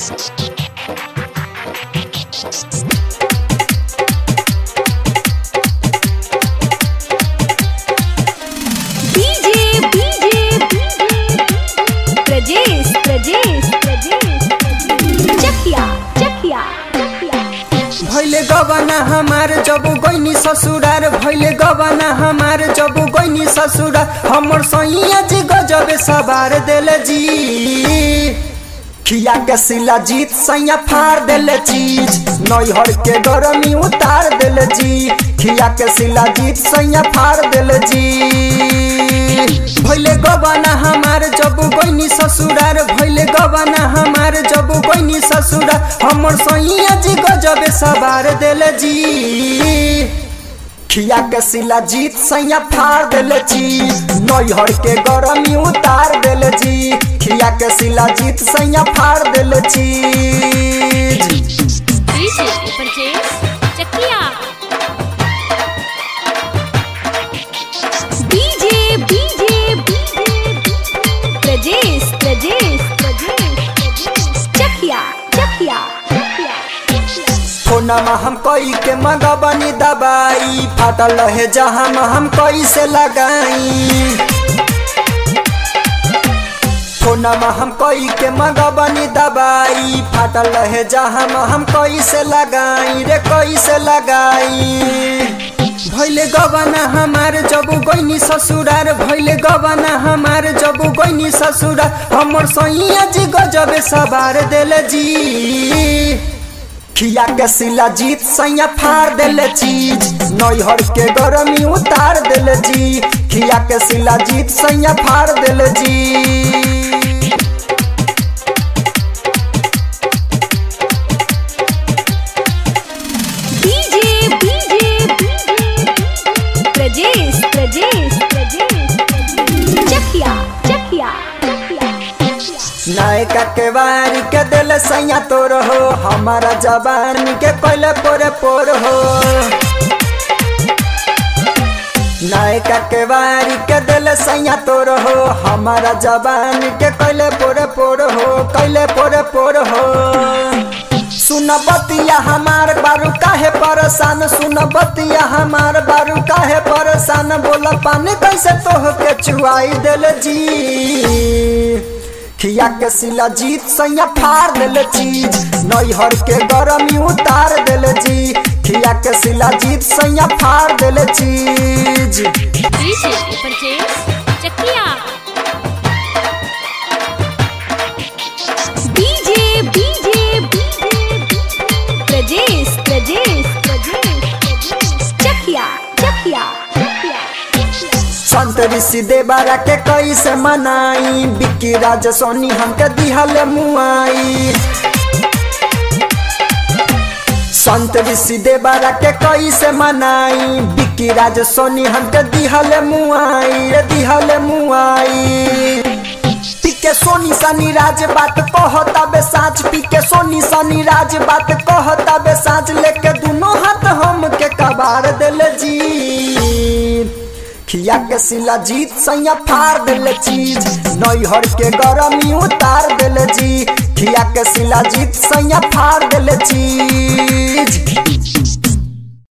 DJ DJ Prajesh Prajesh Prajesh Chakia Chakia Chakia भैले गबना हमार जब गैनी ससुरार भैले गबना हमार जब गैनी ससुरार हमर सैया जी गजब सवार देल जी खिया के सिला जीत सैया फाड़ देल चीज नैहर के गरमी उतार देल जी खिया के सिला जीत सैया फाड़ देल जी भैले गबना हमार जब गैनी ससुरार भैले गबना हमार जब गैनी ससुरार हमर सैया जी गजब सवार देल जी खिया के सिला जीत सैया फाड़ देल चीज नैहर के गरमी उतार देल जी खिया के सिला जीत सैया फाड़ देल चीज DJ Prajesh Chakia DJ DJ Prajesh Prajesh Prajesh Chakia Chakia Chakia फोनमा हम कई के मंगबनी दबाई फाटल रहे जहाँ हम कैसे लगाई फोनमा हम कई के मंगबनी दबाई फाटल रहे जहाँ हम कैसे लगाई रे कैसे लगाई भैले गबना हमार जब गैनी ससुरार भैले गबना हमार जब गैनी ससुरार हमर सैया जी गजब सवार देल जी खिया के सिला जीत सैया फाड़ देल चीज नैहर के गरमी उतार देल जी खिया के सिला जीत सैया फाड़ देल जी डीजे डीजे प्रजेश प्रजेश प्रजेश चकिया चकिया चकिया नायका के वारी के दिल सैया तोर हो हमारा जवानी के कोयले पोरे पोर हो नायका के वारी के दिल सैया तोर हो हमारा जवानी के कोयले पोरे पोर हो कोयले पोरे पोर हो सुन बतिया हमार बारू काहे परेशान सुन बतिया हमार बारू काहे परेशान बोला पानी कैसे तोह के चुआई दिल जी खिया के सिला जीत सैया फाड़ देल चीज नैहर के गरमी उतार देल जी खिया के सिला जीत सैया फाड़ देल चीज DJ Prajesh Chakia DJ DJ Prajesh Prajesh Prajesh Chakia Chakia Chakia संत ऋषि देवरा के कैसे मनाई बिक्की राज सोनी हमके दिहल मुआई संत ऋषि देवरा के कैसे मनाई बिक्की राज सोनी हमके दिहल मुआई रे दिहल मुआई पीके सोनी सनी राज बात कहता बे साँच पीके सोनी सनी राज बात कहता बे साँच लेके दोनों हाथ हम के कबार दिल जी खिया के सिला जीत सैया फाड़ दिल चीज नैहर के गरमी उतार दिल जी खिया के सिला जीत सैया फाड़ दिल चीज